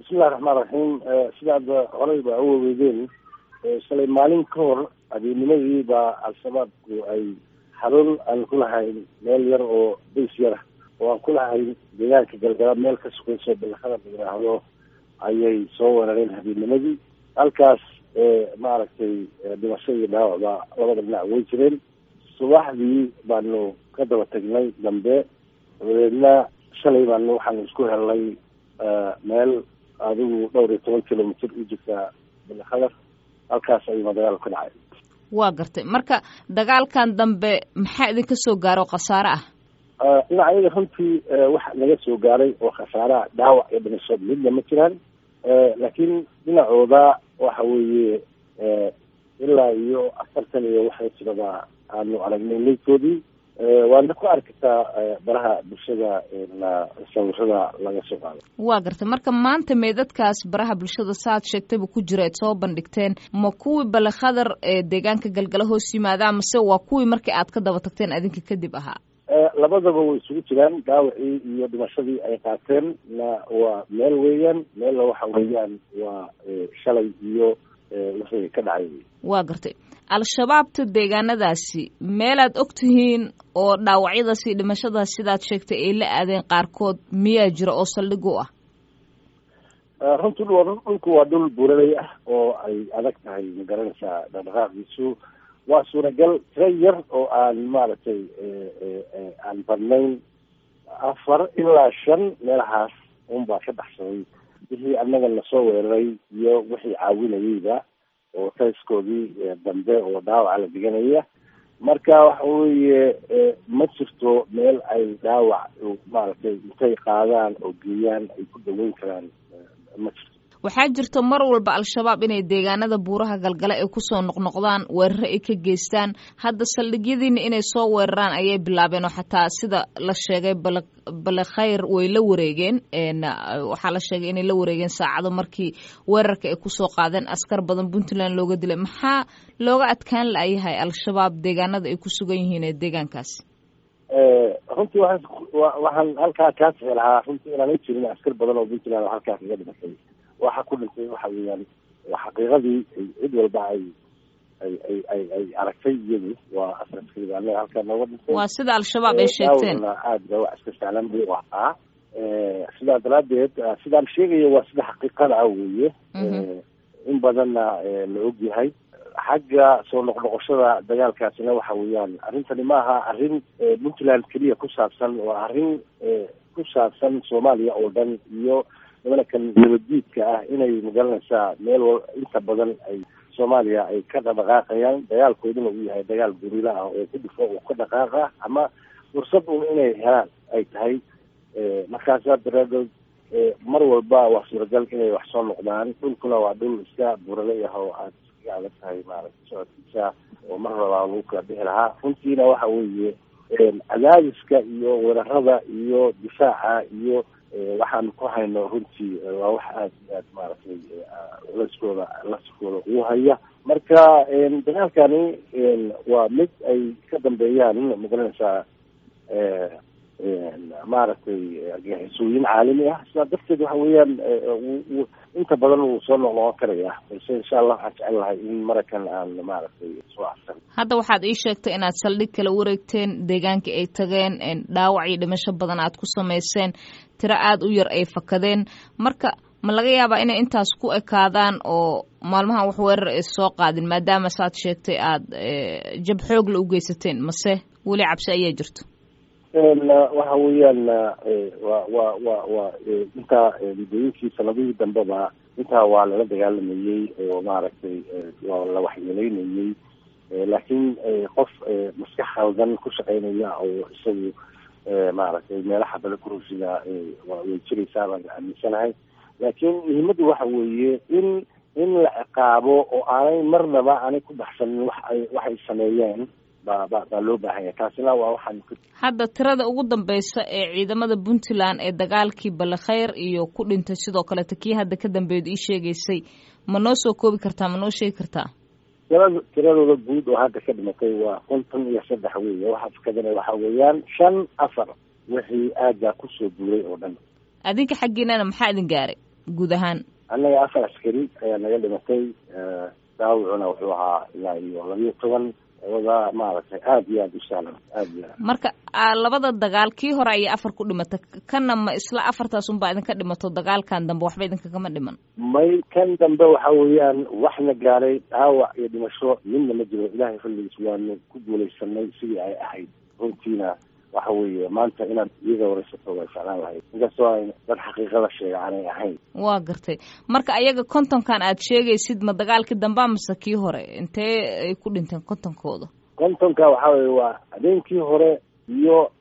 bismillahi raxmaan raxiim sidaad horey ba uwaweydeen shalay maalin ka hor habeennimadii baa al-shabaabku ay xarun aan ku lahayn meel yar oo bays yara oo aan ku lahayn deegaanka galgala meel ka sukayso balakada la yidhaahdo ayay soo weerareen habeennimadii halkaas maaragtay dhimasho iyo dhaawacba labada dhinac way jireen subaxdii baanu ka daba tagnay dambe dabadeedna shalay baanu waxaanu isku helnay meel adigu dhowr iyo toban kilomitr u jirta balakadar halkaas ayuuna dagaal ka dhacay waa gartay marka dagaalkan dambe maxaa idinka soo gaaro khasaare ah dhinaca iyaga runtii waxa naga soo gaaray oo khasaaraha dhaawac iyo dhimasho midna ma jiraan laakiin dhinacooda waxa weeye ilaa iyo afartan iyo waxay jiraba aanu aragnay leydkoodii waana ku arkataa baraha bulshada sawirada laga soo qaado waa gartay marka maanta meedadkaas baraha bulshada saaad sheegtayba ku jira aad soo bandhigteen ma kuwii balakadar ee deegaanka galgala hoos yimaadaa mase waa kuwii markii aad ka daba tagteen adinka kadib ahaa labadaba way isugu jiraan dhaawacii iyo dhimashadii ay qaateen na waa meel weeyaan meella waxa weeyaan waa shalay iyo wixii ka dhacay waa gartay al-shabaabta deegaanadaasi meelaad og tihiin oo dhaawacyadaas iyo dhimashadaas sidaad sheegtay ay la aadeen qaarkood miyaa jira oo saldhig u ah runtii dhulku waa dhul buuraley ah oo ay adag tahay magaranaysaa dhaqdhaqaaqiisu waa suuragal tira yar oo aan maaragtay aan badnayn afar ilaa shan meelahaas unbaa ka baxsaday wixii annaga lasoo weeraray iyo wixii caawinayeyba oo tayskoodii dambe oo dhaawaca la diganaya marka waxa weeye ma jirto meel ay dhaawac maaragtay intay qaadaan oo geeyaan ay ku daweyn karaan ma jirto waxaa jirta mar walba al-shabaab inay deegaanada buuraha galgala ay kusoo noqnoqdaan weeraro ay ka geystaan hadda saldhigyadiina inay soo weeraraan ayay bilaabeen oo xataa sida la sheegay bala balekhayr way la wareegeen waxaa la sheegay inay la wareegeen saacado markii weerarka ay kusoo qaadeen askar badan puntland looga dilay maxaa looga adkaan la-yahay al-shabaab deegaanada ay ku sugan yihiin ee deegaankaas runtii waan waxaan halkaa kaa sixi lahaa runtii inaan i jirin askar badan oo puntland oo halkaa kaga dhimatay waxa ku dhintay waxa weeyaan xaqiiqadii cid walba ay ay ay ay ay aragtay iyadu waa asraskayda anaga halkaa nooga dhintay waa sida al-shabaab ay sheegteen aad ba wax iska sahlan buu u ahaa sidaa daraadeed sidaan sheegayo waa sida xaqiiqada ah weeye in badanna la og yahay xagga soo noqnoqoshada dagaalkaasina waxa weeyaan arrintani maaha arrin puntland keliya ku saabsan waa arrin ku saabsan soomaaliya oo dhan iyo nimankan nabaddiidka ah inay magaranaysaa meel wal inta badan ay soomaaliya ay ka dhaqdhaqaaqayaan dagaalkooduna uu yahay dagaal gurila ah oo ku dhifo oo ka dhaqaaqa ama fursad un inay helaan ay tahay markaasaa daraadood mar walba waa suuragal inay wax soo noqdaan dhulkuna waa dhul iska buralay ah oo aad iskaga adag tahay maaragtay socodkiisa oo mar rabaa lagu kala bixi lahaa runtiina waxa weeye cadaadiska iyo weerarada iyo difaaca iyo waxaan ku hayno runtii waa wax aada iyo aad maaragtay culeyskooda laskooda ugu haya marka dagaalkani waa mid ay ka dambeeyaan magaranaysaa maaragtay argagixisooyin caalami ah sidaa darteed waxa weeyaan inta badan wuu soo noqnoqon karaya balse insha allah waxaan jecel lahay in marakan aan maaragtay soo afsan hadda waxaad ii sheegtay inaad saldhig kala wareegteen deegaankii ay tageen dhaawac iyo dhimasho badan aad ku samayseen tiro aada u yar ay fakadeen marka ma laga yaabaa inay intaas ku ekaadaan oo maalmahan wax weerar ay soo qaadin maadaama saad sheegtay aada jab xoogla u geysateen mase weli cabsi ayaa jirto waxa weeyaan wa wa wa wa intaa muddooyinkii sanadihii dambeba intaa waa lala dagaalamayey oo maaragtay waa la waxyeeleynayey laakiin qof maskax khaldan ku shaqeynaya oo isagu maaragtay meelaha bale kurusida way jiraysaa baan aaminsanahay laakiin muhiimaddu waxa weeye in in la ciqaabo oo aanay marnaba aanay ku baxsanin wax ay waxay sameeyeen ba ba baa loo baahan yahay taasina waa waxaan hadda tirada ugu dambeysa ee ciidamada puntland ee dagaalkii balekhayr iyo ku dhintay sidoo kaleta kii hadda ka dambeeyd ii sheegaysay ma noo soo koobi kartaa ma noo sheegi kartaa tirada tiradooda guud oo hadda ka dhimatay waa konton iyo saddex weeye waxa fakadana waxa weeyaan shan afar wixii aaggaa kusoo guuray oo dhan adinka xaggiinana maxaa idin gaaray guud ahaan annaga afar askari ayaa naga dhimatay daawicuna wuxuu ahaa ilaa iyo labiyo toban wada maaragtay aada iyo aada u sahlan aada iyo aad marka labada dagaal kii hore ayay afar ku dhimatay kanna ma isla afartaas unbaa idinka dhimato dagaalkan dambe waxba idinkagama dhiman may kan dambe waxa weeyaan waxna gaaray dhaawac iyo dhimasho midna ma jiro ilaahay fadligiis waanu ku guulaysanay sidii ay ahayd runtiina waxa weeye maanta inaad iyaga waraysato way ficlaan lahayd inkastoo ay dad xaqiiqada sheega aanay ahayn waa gartay marka ayaga kontonkan aad sheegaysid ma dagaalkii dambaa mase kii hore intee ay ku dhinteen kontonkooda kontonka waxa weye waa habeenkii hore iyo